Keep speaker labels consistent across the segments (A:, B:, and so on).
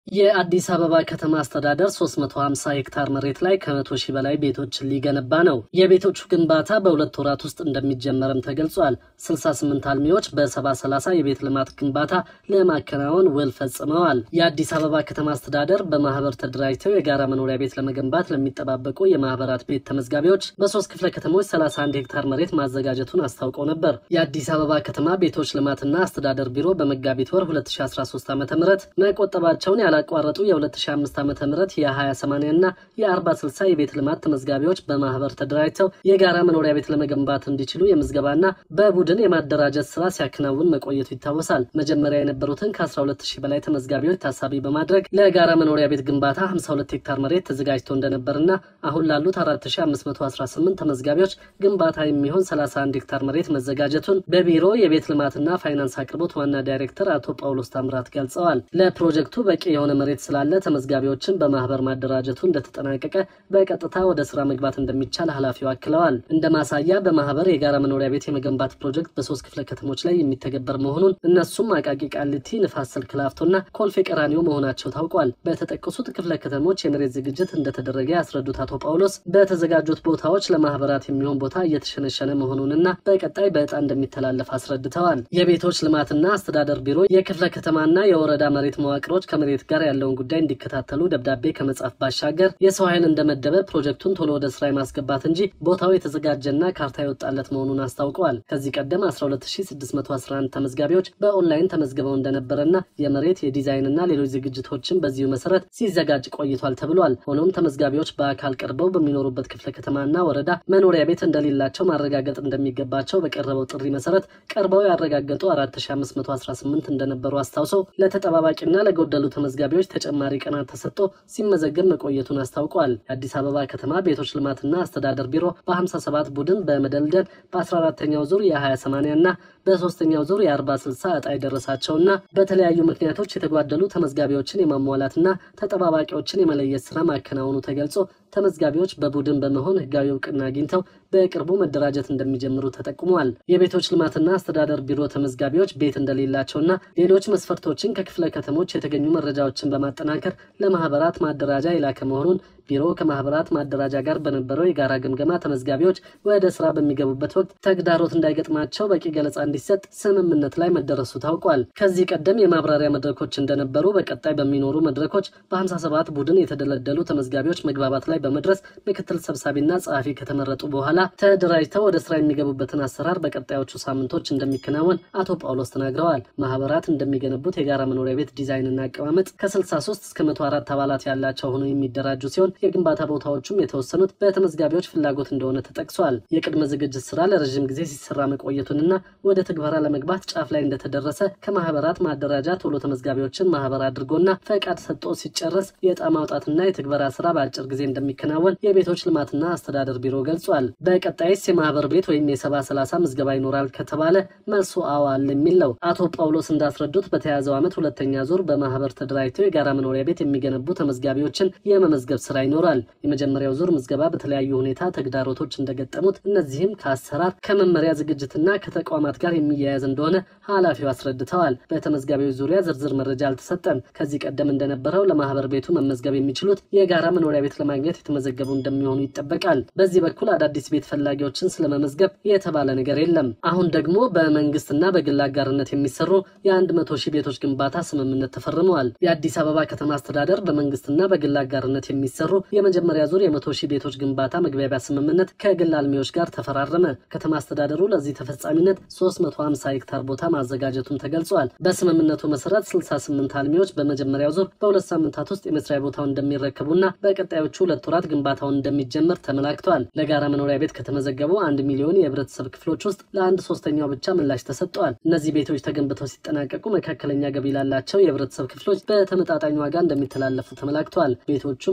A: የአዲስ አበባ ከተማ አስተዳደር 350 ሄክታር መሬት ላይ ከመቶ ሺህ በላይ ቤቶችን ሊገነባ ነው። የቤቶቹ ግንባታ በሁለት ወራት ውስጥ እንደሚጀመርም ተገልጿል። 68 አልሚዎች በ70/30 የቤት ልማት ግንባታ ለማከናወን ውል ፈጽመዋል። የአዲስ አበባ ከተማ አስተዳደር በማህበር ተደራጅተው የጋራ መኖሪያ ቤት ለመገንባት ለሚጠባበቁ የማህበራት ቤት ተመዝጋቢዎች በሶስት ክፍለ ከተሞች 31 ሄክታር መሬት ማዘጋጀቱን አስታውቀው ነበር። የአዲስ አበባ ከተማ ቤቶች ልማትና አስተዳደር ቢሮ በመጋቢት ወር 2013 ዓ ም መቆጠባቸውን ያላቋረጡ የ2005 ዓ ም የ20/80 እና የ40/60 የቤት ልማት ተመዝጋቢዎች በማህበር ተደራጅተው የጋራ መኖሪያ ቤት ለመገንባት እንዲችሉ የምዝገባና በቡድን የማደራጀት ስራ ሲያከናውን መቆየቱ ይታወሳል። መጀመሪያ የነበሩትን ከ12000 በላይ ተመዝጋቢዎች ታሳቢ በማድረግ ለጋራ መኖሪያ ቤት ግንባታ 52 ሄክታር መሬት ተዘጋጅቶ እንደነበርና አሁን ላሉት 4518 ተመዝጋቢዎች ግንባታ የሚሆን 31 ሄክታር መሬት መዘጋጀቱን በቢሮ የቤት ልማትና ፋይናንስ አቅርቦት ዋና ዳይሬክተር አቶ ጳውሎስ ታምራት ገልጸዋል። ለፕሮጀክቱ በቂ የሆነ መሬት ስላለ ተመዝጋቢዎችን በማህበር ማደራጀቱ እንደተጠናቀቀ በቀጥታ ወደ ስራ መግባት እንደሚቻል ኃላፊው አክለዋል። እንደ ማሳያ በማህበር የጋራ መኖሪያ ቤት የመገንባት ፕሮጀክት በሶስት ክፍለ ከተሞች ላይ የሚተገበር መሆኑን እነሱም አቃቂ ቃሊቲ፣ ንፋስ ስልክ ላፍቶና ኮልፌ ቀራኒዮ መሆናቸው ታውቋል። በተጠቀሱት ክፍለ ከተሞች የመሬት ዝግጅት እንደተደረገ ያስረዱት አቶ ጳውሎስ በተዘጋጁት ቦታዎች ለማህበራት የሚሆን ቦታ እየተሸነሸነ መሆኑንና በቀጣይ በዕጣ እንደሚተላለፍ አስረድተዋል። የቤቶች ልማትና አስተዳደር ቢሮ የክፍለ ከተማና የወረዳ መሬት መዋቅሮች ከመሬት ጋር ያለውን ጉዳይ እንዲከታተሉ ደብዳቤ ከመጻፍ ባሻገር የሰው ኃይል እንደመደበ ፕሮጀክቱን ቶሎ ወደ ስራ የማስገባት እንጂ ቦታው የተዘጋጀና ካርታ የወጣለት መሆኑን አስታውቀዋል። ከዚህ ቀደም 12611 ተመዝጋቢዎች በኦንላይን ተመዝግበው እንደነበረና የመሬት የዲዛይንና ሌሎች ዝግጅቶችን በዚሁ መሰረት ሲዘጋጅ ቆይቷል ተብሏል። ሆኖም ተመዝጋቢዎች በአካል ቀርበው በሚኖሩበት ክፍለ ከተማና ወረዳ መኖሪያ ቤት እንደሌላቸው ማረጋገጥ እንደሚገባቸው በቀረበው ጥሪ መሰረት ቀርበው ያረጋገጡ 4518 እንደነበሩ አስታውሰው ለተጠባባቂና ለጎደሉ ተመዝጋቢዎች ተጨማሪ ቀናት ተሰጥቶ ሲመዘገብ መቆየቱን አስታውቋል። የአዲስ አበባ ከተማ ቤቶች ልማትና አስተዳደር ቢሮ በ57 ቡድን በመደልደል በ14ተኛው ዙር የ20/80 እና በሶስተኛው ዙር የ40/60 ዕጣ የደረሳቸውና በተለያዩ ምክንያቶች የተጓደሉ ተመዝጋቢዎችን የማሟላትና ተጠባባቂዎችን የመለየት ስራ ማከናወኑ ተገልጾ ተመዝጋቢዎች በቡድን በመሆን ህጋዊ እውቅና አግኝተው በቅርቡ መደራጀት እንደሚጀምሩ ተጠቁመዋል። የቤቶች ልማትና አስተዳደር ቢሮ ተመዝጋቢዎች ቤት እንደሌላቸውና ሌሎች መስፈርቶችን ከክፍለ ከተሞች የተገኙ መረጃዎችን በማጠናከር ለማህበራት ማደራጃ የላከ መሆኑን ቢሮ ከማህበራት ማደራጃ ጋር በነበረው የጋራ ግምገማ ተመዝጋቢዎች ወደ ስራ በሚገቡበት ወቅት ተግዳሮት እንዳይገጥማቸው በቂ ገለጻ እንዲሰጥ ስምምነት ላይ መደረሱ ታውቋል። ከዚህ ቀደም የማብራሪያ መድረኮች እንደነበሩ በቀጣይ በሚኖሩ መድረኮች በ57 ቡድን የተደለደሉ ተመዝጋቢዎች መግባባት ላይ በመድረስ ምክትል ሰብሳቢና ጸሐፊ ከተመረጡ በኋላ ተደራጅተው ወደ ስራ የሚገቡበትን አሰራር በቀጣዮቹ ሳምንቶች እንደሚከናወን አቶ ጳውሎስ ተናግረዋል። ማህበራት እንደሚገነቡት የጋራ መኖሪያ ቤት ዲዛይንና አቀማመጥ ከ63 እስከ 104 አባላት ያላቸው ሆነው የሚደራጁ ሲሆን የግንባታ ቦታዎቹም የተወሰኑት በተመዝጋቢዎች ፍላጎት እንደሆነ ተጠቅሷል። የቅድመ ዝግጅት ስራ ለረዥም ጊዜ ሲሰራ መቆየቱንና ወደ ትግበራ ለመግባት ጫፍ ላይ እንደተደረሰ ከማህበራት ማደራጃ ቶሎ ተመዝጋቢዎችን ማህበር አድርጎና ፈቃድ ሰጥቶ ሲጨረስ የዕጣ ማውጣትና የትግበራ ስራ በአጭር ጊዜ እንደሚከናወን የቤቶች ልማትና አስተዳደር ቢሮ ገልጿል። በቀጣይስ የማህበር ቤት ወይም የሰባ ሰላሳ ምዝገባ ይኖራል ከተባለ መልሱ አዎ አለ የሚል ነው። አቶ ጳውሎስ እንዳስረዱት በተያዘው ዓመት ሁለተኛ ዙር በማህበር ተደራጅተው የጋራ መኖሪያ ቤት የሚገነቡ ተመዝጋቢዎችን የመመዝገብ ስራ ይኖራል። የመጀመሪያው ዙር ምዝገባ በተለያዩ ሁኔታ ተግዳሮቶች እንደገጠሙት እነዚህም ከአሰራር ከመመሪያ ዝግጅትና ከተቋማት ጋር የሚያያዝ እንደሆነ ኃላፊው አስረድተዋል። በተመዝጋቢዎች ዙሪያ ዝርዝር መረጃ አልተሰጠም። ከዚህ ቀደም እንደነበረው ለማህበር ቤቱ መመዝገብ የሚችሉት የጋራ መኖሪያ ቤት ለማግኘት የተመዘገቡ እንደሚሆኑ ይጠበቃል። በዚህ በኩል አዳዲስ ቤት ፈላጊዎችን ስለመመዝገብ የተባለ ነገር የለም። አሁን ደግሞ በመንግስትና በግል አጋርነት የሚሰሩ የአንድ መቶ ሺህ ቤቶች ግንባታ ስምምነት ተፈርመዋል። የአዲስ አበባ ከተማ አስተዳደር በመንግስትና በግል አጋርነት የሚሰሩ የመጀመሪያ ዙር የመቶ ሺህ ቤቶች ግንባታ መግባቢያ ስምምነት ከግል አልሚዎች ጋር ተፈራረመ። ከተማ አስተዳደሩ ለዚህ ተፈጻሚነት 350 ሄክታር ቦታ ማዘጋጀቱን ተገልጿል። በስምምነቱ መሰረት 68 አልሚዎች በመጀመሪያው ዙር በሁለት ሳምንታት ውስጥ የመስሪያ ቦታውን እንደሚረከቡና በቀጣዮቹ ሁለት ወራት ግንባታውን እንደሚጀምር ተመላክቷል። ለጋራ መኖሪያ ቤት ከተመዘገቡ አንድ ሚሊዮን የህብረተሰብ ክፍሎች ውስጥ ለአንድ ሶስተኛው ብቻ ምላሽ ተሰጥተዋል። እነዚህ ቤቶች ተገንብተው ሲጠናቀቁ መካከለኛ ገቢ ላላቸው የህብረተሰብ ክፍሎች በተመጣጣኝ ዋጋ እንደሚተላለፉ ተመላክቷል። ቤቶቹም በቀጣዮቹ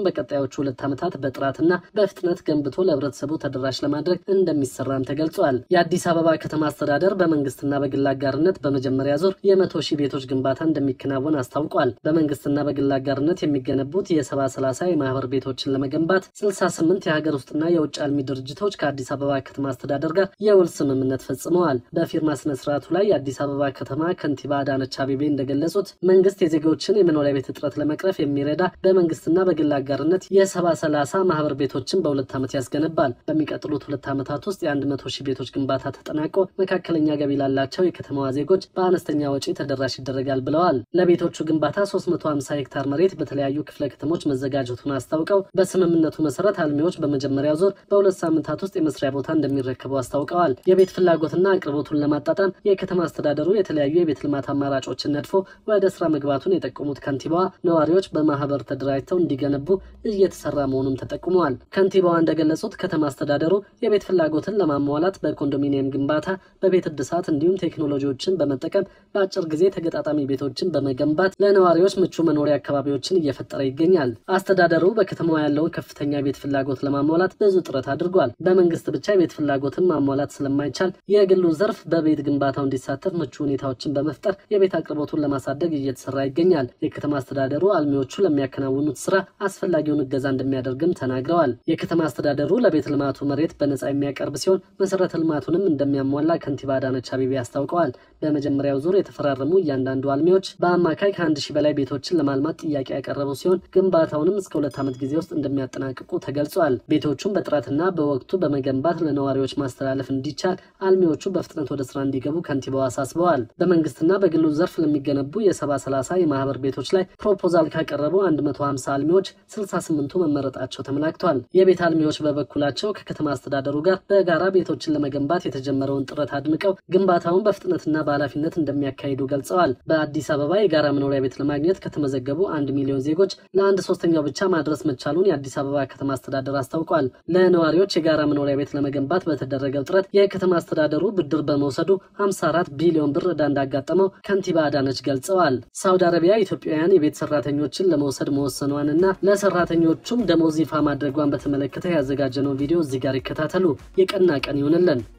A: በቀጣዮቹ ሁለት ዓመታት በጥራትና በፍጥነት ገንብቶ ለህብረተሰቡ ተደራሽ ለማድረግ እንደሚሰራም ተገልጿል። የአዲስ አበባ ከተማ አስተዳደር በመንግስትና በግል አጋርነት በመጀመሪያ ዙር የመቶ ሺህ ቤቶች ግንባታ እንደሚከናወን አስታውቋል። በመንግስትና በግል አጋርነት የሚገነቡት የሰባ ሰላሳ የማህበር ቤቶችን ለመገንባት 68 የሀገር ውስጥና የውጭ አልሚ ድርጅቶች ከአዲስ አበባ ከተማ አስተዳደር ጋር የውል ስምምነት ፈጽመዋል። በፊርማ ስነ ስርዓቱ ላይ የአዲስ አበባ ከተማ ከንቲባ አዳነች አቤቤ እንደገለጹት መንግስት የዜጎችን የመኖሪያ ቤት እጥረት ለመቅረፍ የሚረዳ በመንግስትና በግል አጋርነት የሰባ ሰላሳ ማህበር ቤቶችን በሁለት ዓመት ያስገነባል። በሚቀጥሉት ሁለት ዓመታት ውስጥ የአንድ መቶ ሺህ ቤቶች ግንባታ ተጠናቆ መካከለኛ ገቢ ላላቸው የከተማዋ ዜጎች በአነስተኛ ወጪ ተደራሽ ይደረጋል ብለዋል። ለቤቶቹ ግንባታ 350 ሄክታር መሬት በተለያዩ ክፍለ ከተሞች መዘጋጀቱን አስታውቀው በስምምነቱ መሰረት አልሚዎች በመጀመሪያው ዙር በሁለት ሳምንታት ውስጥ የመስሪያ ቦታ እንደሚረከቡ አስታውቀዋል። የቤት ፍላጎትና አቅርቦቱን ለማጣጣም የከተማ አስተዳደሩ የተለያዩ የቤት ልማት አማራጮችን ነድፎ ወደ ስራ መግባቱን የጠቆሙት ከንቲባዋ ነዋሪዎች በማህበር ተደራጅተው እንዲገነቡ እየተሰራ መሆኑም ተጠቁመዋል። ከንቲባዋ እንደገለጹት ከተማ አስተዳደሩ የቤት ፍላጎትን ለማሟላት በኮንዶሚኒየም ግንባታ፣ በቤት እድሳት እንዲሁም ቴክኖሎጂዎችን በመጠቀም በአጭር ጊዜ ተገጣጣሚ ቤቶችን በመገንባት ለነዋሪዎች ምቹ መኖሪያ አካባቢዎችን እየፈጠረ ይገኛል። አስተዳደሩ በከተማዋ ያለውን ከፍተኛ የቤት ፍላጎት ለማሟላት ብዙ ጥረት አድርጓል። በመንግስት ብቻ የቤት ፍላጎትን ማሟላት ስለማይቻል የግሉ ዘርፍ በቤት ግንባታው እንዲሳተፍ ምቹ ሁኔታዎችን በመፍጠር የቤት አቅርቦቱን ለማሳደግ እየተሰራ ይገኛል። የከተማ አስተዳደሩ አልሚዎቹ ለሚያከናውኑት ስራ አስፈላጊውን እገዛ እንደሚያደርግም ተናግረዋል። የከተማ አስተዳደሩ ለቤት ልማቱ መሬት በነጻ የሚያቀርብ ሲሆን መሰረተ ልማቱንም እንደሚያሟላ ከንቲባ አዳነች አቤቤ አስታውቀዋል። በመጀመሪያው ዙር የተፈራረሙ እያንዳንዱ አልሚዎች በአማካይ ከአንድ ሺህ በላይ ቤቶችን ለማልማት ጥያቄ ያቀረቡ ሲሆን ግንባታውንም እስከ ሁለት ዓመት ጊዜ ውስጥ እንደሚያጠናቅቁ ተገልጿል። ቤቶቹን በጥራትና በወቅቱ በመገንባት ለነዋሪዎች ማስተላለፍ እንዲቻል አልሚዎቹ በፍጥነት ወደ ስራ እንዲገቡ ከንቲባው አሳስበዋል። በመንግስትና በግሉ ዘርፍ ለሚገነቡ የሰባ ሰላሳ የማህበር ቤቶች ላይ ፕሮፖዛል ካቀረቡ 150 አልሚዎች 68ቱ መመረጣቸው ተመላክቷል። የቤት አልሚዎች በበኩላቸው ከከተማ አስተዳደሩ ጋር በጋራ ቤቶችን ለመገንባት የተጀመረውን ጥረት አድንቀው ግንባታውን በፍጥነትና በኃላፊነት እንደሚያካሂዱ ገልጸዋል። በአዲስ አበባ የጋራ መኖሪያ ቤት ለማግኘት ከተመዘገቡ አንድ ሚሊዮን ዜጎች ለአንድ ሶስተኛው ብቻ ማድረስ መቻሉን የአዲስ አበባ ከተማ አስተዳደር አስታውቋል። ለነዋሪዎች የጋራ መኖሪያ ቤት ለመገንባት በተደረገው ጥረት የከተማ አስተዳደሩ ብድር በመውሰዱ 54 ቢሊዮን ብር ዕዳ እንዳጋጠመው ከንቲባ አዳነች ገልጸዋል። ሳውዲ አረቢያ ኢትዮጵያውያን የቤት ሰራተኞችን ለመውሰድ መወሰኗንና ለሰራተኞቹም ደሞዝ ይፋ ማድረጓን በተመለከተ ያዘጋጀነው ቪዲዮ እዚህ ጋር ይከታተሉ። የቀና ቀን ይሆንልን።